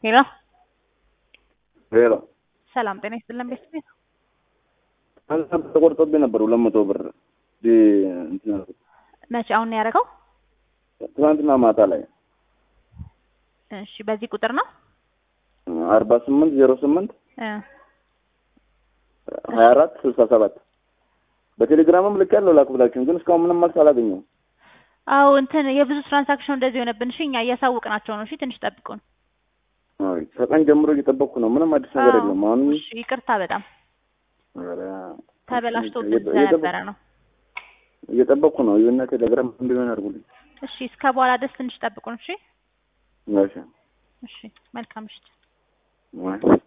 ሄሎ ሄሎ ሰላም ጤና ይስጥልን ቤተሰብ አንተ ተቆርጦብኝ ነበር ሁለት መቶ ብር ዲ እንትን ያልኩት መቼ አሁን ነው ያደረገው? ትናንትና ማታ ላይ እሺ በዚህ ቁጥር ነው አርባ ስምንት ዜሮ ስምንት እ ሀያ አራት ስልሳ ሰባት በቴሌግራምም ልክ ያለው ላኩላችሁም ግን እስካሁን ምንም መልስ አላገኘሁም። አዎ እንትን የብዙ ትራንዛክሽን እንደዚህ የሆነብን እሺ እኛ እያሳወቅናቸው ነው እሺ ትንሽ ጠብቁን አይ ከቀን ጀምሮ እየጠበቅኩ ነው። ምንም አዲስ ነገር አዎ፣ የለም። አሁን እሺ ይቅርታ በጣም ኧረ፣ ተበላሽቶብን እየጠ- ስለነበረ ነው እየጠበቅኩ ነው። የሆነ ቴሌግራም እንዲሆን አድርጉልኝ። እሺ እስከ በኋላ ድረስ ትንሽ ጠብቁን እሺ እሺ እሺ መልካም ምሽት ወይ